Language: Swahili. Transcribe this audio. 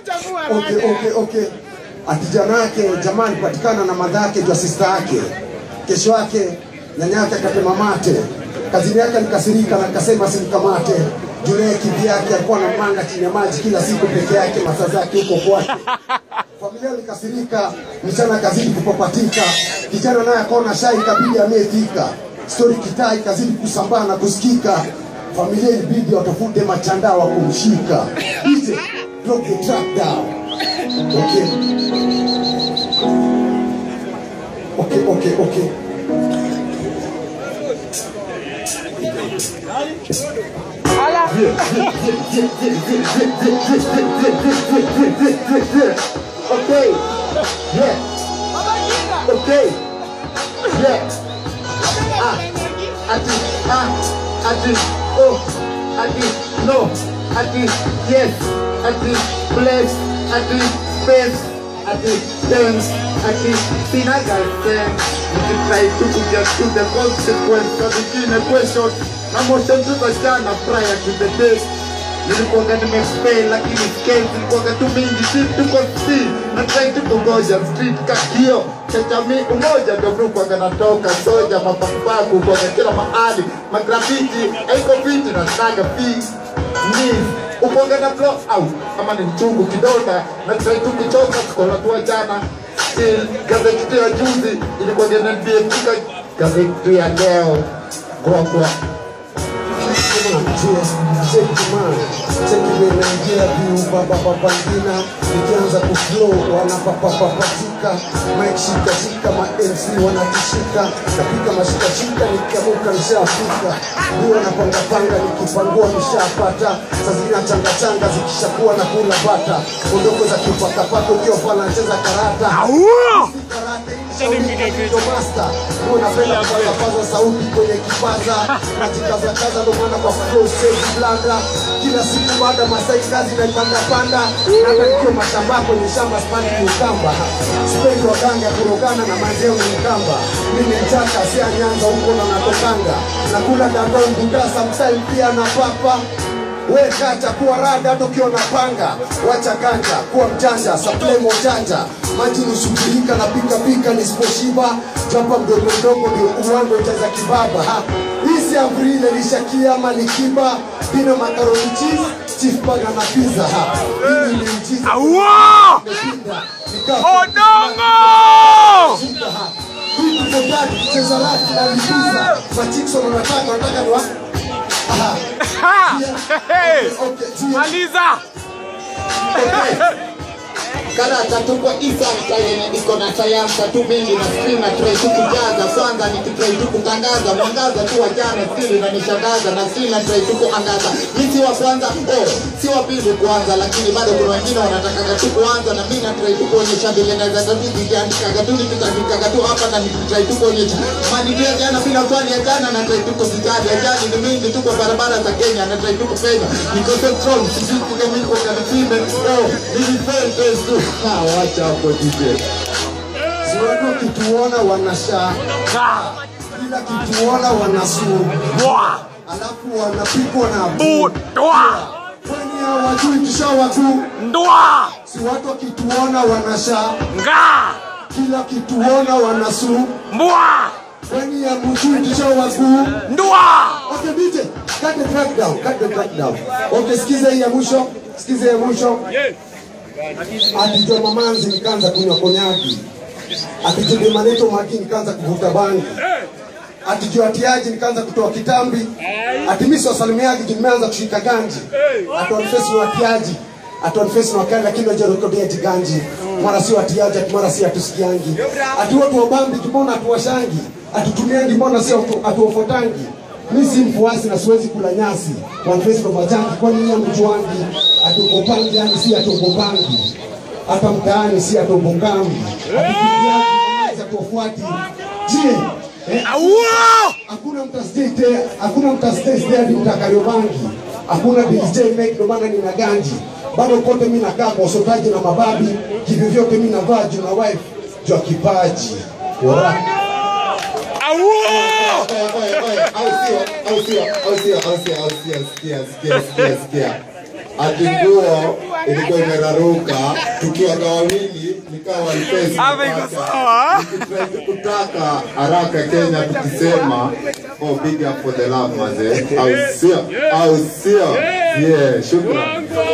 okay, okay, okay. Ati jana yake jamaa alipatikana na madha yake jua sista yake. Kesho yake nyanya yake akatema mate. Kazini yake alikasirika na akasema simkamate. Jule kivi yake alikuwa na manga chini ya maji kila siku peke yake, masaa zake huko kwake. Familia ilikasirika, mchana kazidi kupapatika. Kijana naye akaona shai kabidi amefika. Stori kitaa ikazidi kusambaa na kusikika. Familia ilibidi watafute machandaa wa kumshika. DJ, drop the track down. Okay. Okay, okay, okay. Okay. Yeah. Okay. Yeah. Ah. Ati. Ah. Ati. Oh. Ati. No. Ati. Yes. Ati. Bless. Ati. Face. Ati. Thanks. Ati. Sinaga thanks. Nikitry to get to the consequence of the question. Na motion to the jana prior to the day. nilikuwaga nimefail lakini skills zilikuwaga tu mingi si tuko si na try tu kungoja street ka hiyo cha jamii umoja ndio mlikuwaga natoka soja mapapaku kuwaga kila mahali magrafiti haiko viti na saga fees knees upoga na blow out kama ni mchungu kidonda na try tu kuchoka tukola tu jana still gazeti ya juzi ilikuwa inaniambia kika gazeti ya leo kwa kwa chekimenaingia viubabababangina ikianza kuflow wanapapapapatika mike shikashika ma mc wanatishika napika mashikashika nikiamuka nishafika huwa napangapanga nikipangua nishapata saa zingine changachanga zikishakuwa na kula bata ondoko za kipakapaka ukiwa pala nacheza karata Master, huwa napenda kupaza sauti kwenye kipaza najikazakaza ndo maana kwa flow stage blanda kila siku baada masai kazi naipanda panda hata nikiwa mashamba kwenye shamba spandi ni ukamba spendi waganga kurogana na mazeo ni ukamba mimi mchaka sia nyanza huko na natokanga nakula dandao mbuda sometime pia na papa we kata kuwa rada hata ukiwa na panga wacha ganja kuwa mjanja saplemo janja maji nusubirika na pika pika nisiposhiba japa mdogo mdogo ndio uwango itaza kibaba ha. hii si amri ile lishakia ama ni kiba pina makaroni cheese chief baga na pizza ha. hii ni mchiza Aua! Nimepinda, nikaa- Odongo! Shika ha. Hii ni kodadi, cheza laki na lipiza machikso wanataka wanataka ni wa Aha. Ha! Hey! Okay, tia. Maliza! karata tuko isan yenye iko na tayamsa tu mingi na skrini na tray tu kujaza kwanza nikitrai tu kutangaza mwangaza tu wajana skrini na nishangaza na skrini na tray tu kuangaza mi si wa kwanza oh, si wa pili kuanza lakini bado kuna wengine wanatakaga tu kuanza na mi na tray tu kuonyesha vile naweza tu nikiandikaga tu nikitandikaga tu hapa na nikitrai tu kuonyesha manidia jana bila swali ya jana na trai tu kuzitaja ajali ni mingi tu kwa barabara za Kenya na trai tu kupenya niko so strong sisi kama niko kanifime oh nilifende tu ha wacha hapo DJ Si watu wakituona wanashaa Ka! kila kituona wanasuru Bwa! alafu wanapigwa na Bu! Dwa! kwani hawajui tushawatu Ndwa! si watu wakituona wanashaa Nga! kila kituona wanasuru Mbwa! kwani hamjui tushawatu Ndwa! okay DJ cut the track down cut the track down okay sikiza hii ya mwisho sikiza hii ya mwisho atijua mamanzi nikaanza kunywa konyaki atijua maneto maki nikaanza kuvuta bangi atijua atiaji nikaanza kutoa kitambi atimisi wasalimiaji juu nimeanza kushika ganji atuanifesi na atiaji atuanifesi na wakali lakini wajarekodia tiganji mara si watiaji ati mara si atusikiangi ati watu wabambi tumeona atuwashangi atutumiangi mbona si atu- atuofotangi mi si mfuasi na siwezi kula nyasi wanifesi ndo majangi kwani nyia mjuangi atukopangi yani si atukopangi hata mtaani si atubokambi atukipiaji atuofuati je eh, Aua! hakuna mtasdate hakuna mtasdate hadi mtakariobangi hakuna DJ make ndo maana nina ganji bado kote mi nakaa kwa usotaji na mababi hivyo vyote mi navaa juu na wife juu ya kipaji Ora. Aua! Oye, oye, oye, au sio, au sio, au sio, au sio, au sio, sikia, sikia, sikia, sikia. ati nguo ilikuwa imeraruka tukiwa na wawili nikawa alipesi Hapa iko sawa. Nikitry tu kutaka haraka Kenya tukisema oh big up for the love mazee au sio au sio yeah shukran